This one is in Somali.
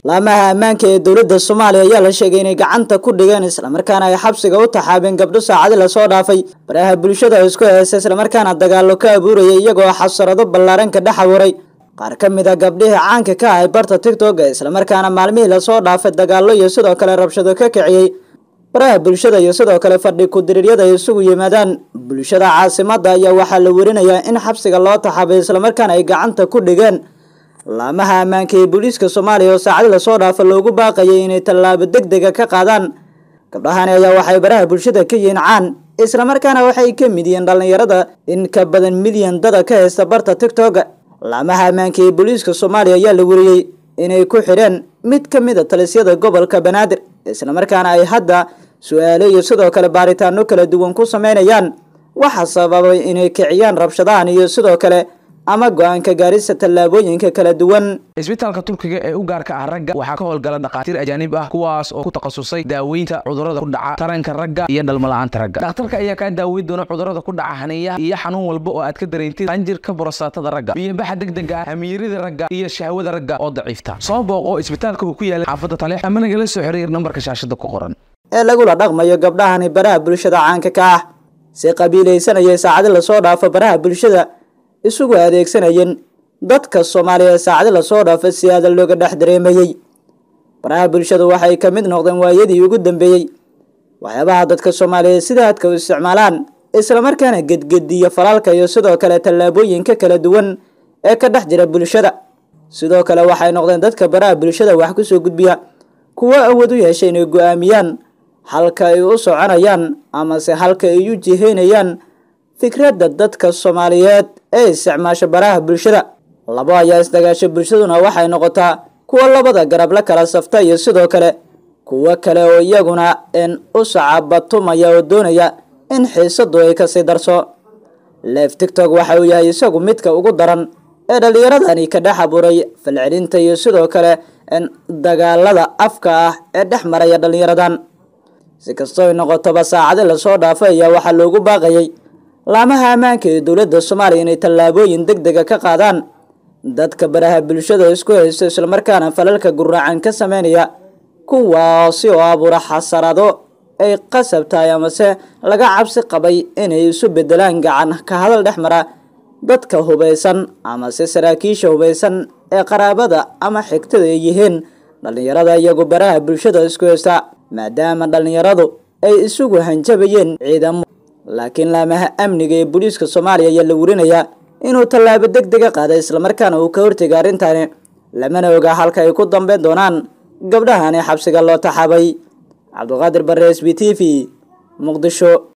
laamaha ammaanka ee dowladda soomaaliya ayaa la sheegay inay gacanta ku dhigeen islamarkaana ay xabsiga u taxaabeen gabdho saacadi lasoo dhaafay baraha bulshada isku heesa islamarkaana dagaallo ka abuurayay iyagoo xasarado ballaaran ka dhex abuuray qaar ka mid a gabdhihii caanka ka ahay barta tigtoga islamarkaana maalmihii lasoo dhaafay dagaallo iyo sidoo kale rabshado ka kiciyey baraha bulshada iyo sidoo kale fadhi ku-diriiryada ay isugu yimaadaan bulshada caasimada ayaa waxaa la werinayaa in xabsiga loo taxaabay islamarkaana ay gacanta ku dhigeen laamaha ammaanka ee booliiska soomaaliya oo saacadi lasoo dhaafa loogu baaqayay inay tallaabo deg dega ka qaadaan gabdhahani ayaa waxay baraha bulshada ka yihiin caan islamarkaana waxay ka mid yihiin dhallinyarada in ka badan milyan dada ka haysta barta tigtoga laamaha ammaanka ee booliiska soomaaliya ayaa la weriyey inay ku xidheen mid ka mid a talisyada gobolka banaadir islamarkaana ay hadda su-aalo iyo sidoo kale baaritaano kala duwan ku sameynayaan waxaa sababay inay kiciyaan rabshadahan iyo sidoo kale ama go-aanka gaarista tallaabooyinka kala duwan isbitaalka turkiga ee u gaarka ah ragga waxaa ka howlgala dhakhaatiir ajaanib ah kuwaas oo ku takhasusay daaweynta cudurrada ku dhaca taranka ragga iyo dhalmala'aanta ragga dhakhtarka ayaa kaa daaweyn doona cudurrada ku dhaca haniyaha iyo xanuun walba oo aad ka dareentid qanjirka borostaatada ragga biyobaxa degdega ah hamiirida ragga iyo shahwada ragga oo daciifta soo booqo isbitaalka uu ku yaala xaafadda taleex ama nagala soo xiriir nambarka shaashada ku qoran ee lagula dhaqmayo gabdhahani baraha bulshada caanka ka ah si qabiilaysanayay saacadi lasoo dhaafo baraha bulshada isugu adeegsanayeen dadka soomaaliya ee saacadi lasoo dhaafo si aada looga dhex dareemayey baraha bulshadu waxay ka mid noqdeen waayadii ugu dambeeyey waxyaabaha dadka soomaaliyeed sida aadka u isticmaalaan islamarkaana gedgediya falaalka iyo sidoo kale tallaabooyinka kala duwan ee ka dhex jira bulshada sidoo kale waxay noqdeen dadka baraha bulshada wax kusoo gudbiya kuwo awood u yeeshay inay go-aamiyaan halka ay u soconayaan amase halka ay u jihaynayaan fikradda dadka soomaaliyeed ee isticmaasha baraha bulshada labo ayaa isdagaasha bulshaduna waxay noqotaa kuwo labada garab la kala safta iyo sidoo kale kuwo kale oo iyaguna n u sacabatumaya oo doonaya in xiisadu ay kasii darso leef tigtok waxa uu yahay isagu midka ugu daran ee dhallinyaradani ka dhex abuuray falcelinta iyo sidoo kale dagaalada afka ah ee dhex maraya dhallinyaradan si kastoo ay noqotoba saacadi lasoo dhaafay ayaa waxaa loogu baaqayay laamaha ammaanka ee dowladda soomaaliya inay tallaabooyin deg dega ka qaadaan dadka baraha bulshada isku haysto islamarkaana falalka guraacan ka sameynaya kuwaasi oo abuura xasarado ay qasab tahay amase laga cabsi qabay inay isu bedelaan gacan ka hadal dhex mara dadka hubaysan amase saraakiisha hubaysan ee qaraabada ama xigtada ay yihiin dhallinyarada iyagu baraha bulshada isku haysta maadaama dhallinyaradu ay isugu hanjabayeen ciidamo laakiin laamaha amniga ee booliiska soomaaliya ayaa la werinayaa inuu tallaabo deg dega qaaday islamarkaana uu ka hortegay arrintani lamana oga halka ay ku dambeyn doonaan gabdhahani xabsiga loo taxaabay cabdiqaadir bare s b t v muqdisho